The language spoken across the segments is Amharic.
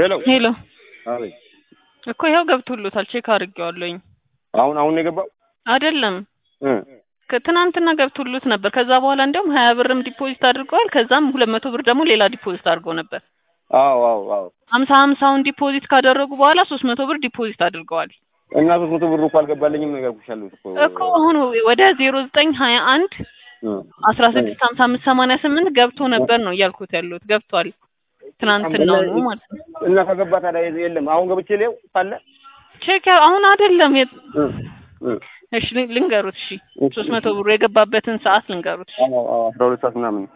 ሄሎ ሄሎ አቤት። እኮ ይኸው ገብቶሎታል። ቼክ አድርጌዋለሁኝ። አሁን አሁን ነው የገባው አይደለም እ ከትናንትና ገብቶሎት ነበር። ከዛ በኋላ እንዲያውም ሀያ ብርም ዲፖዚት አድርገዋል። ከዛም ሁለት መቶ ብር ደግሞ ሌላ ዲፖዚት አድርገው ነበር። አዎ አዎ አዎ። ሀምሳ ሀምሳውን ዲፖዚት ካደረጉ በኋላ ሶስት መቶ ብር ዲፖዚት አድርገዋል እና ሶስት መቶ ብር እኮ አልገባልኝም ነው ያልኩሽ ያለሁት እኮ እኮ አሁን ወደ ዜሮ ዘጠኝ ሀያ አንድ እ አስራ ስድስት ሀምሳ አምስት ሰማንያ ስምንት ገብቶ ነበር ነው እያልኩት ያለሁት። ገብቷል። ትናንትናው ነው ማለት ነው። እና ከገባ ታዲያ የለም። አሁን ገብቼ ሊው ካለ ቼክ ያ- አሁን አይደለም የት- እ እ እሺ ል- ልንገሩት። እሺ ሶስት መቶ ብሩ የገባበትን ሰዓት ልንገሩት። እሺ አዎ አዎ አስራ ሁለት ሰዓት ምናምን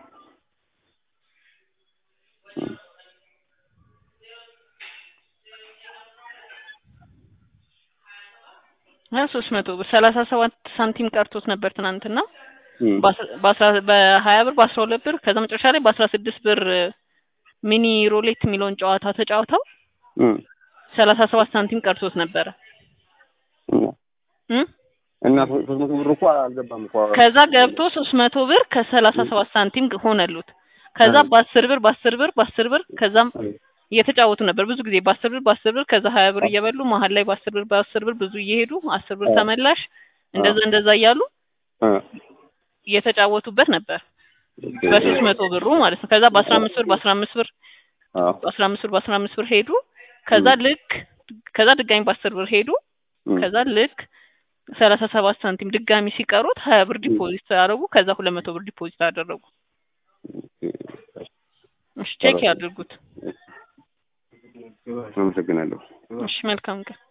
ሶስት መቶ ብር ሰላሳ ሰባት ሳንቲም ቀርቶት ነበር ትናንትና እ በአስራ- በአስራ በሀያ ብር በአስራ ሁለት ብር ከዛ መጨረሻ ላይ በአስራ ስድስት ብር ሚኒ ሮሌት የሚለውን ጨዋታ ተጫውተው እ ሰላሳ ሰባት ሳንቲም ቀርቶት ነበረ እና እ እና ሶስት መቶ ብር እኮ አልገባም እኮ ከዛ ገብቶ ሶስት መቶ ብር ከሰላሳ ሰባት ሳንቲም ሆነሉት። ከዛ እ በአስር ብር በአስር ብር በአስር ብር ከዛም እየተጫወቱ ነበር ብዙ ጊዜ በአስር ብር በአስር ብር ከዛ ሀያ ብር እየበሉ መሀል ላይ በአስር ብር በአስር ብር ብዙ እየሄዱ አስር ብር እ ተመላሽ እንደዛ እንደዛ እያሉ እ እየተጫወቱበት ነበር በሶስት መቶ ብሩ ማለት ነው። ከዛ በአስራ አምስት ብር በአስራ አምስት ብር አዎ በአስራ አምስት ብር በአስራ አምስት ብር ሄዱ። ከዛ ልክ ከዛ ድጋሚ በአስር ብር ሄዱ። እ ከዛ ልክ ሰላሳ ሰባት ሳንቲም ድጋሚ ሲቀሩት ሀያ ብር ዲፖዚት አደረጉ። ከዛ ሁለት መቶ ብር ዲፖዚት አደረጉ። እሺ ቼክ ያድርጉት። አመሰግናለሁ። እሺ መልካም ቀን።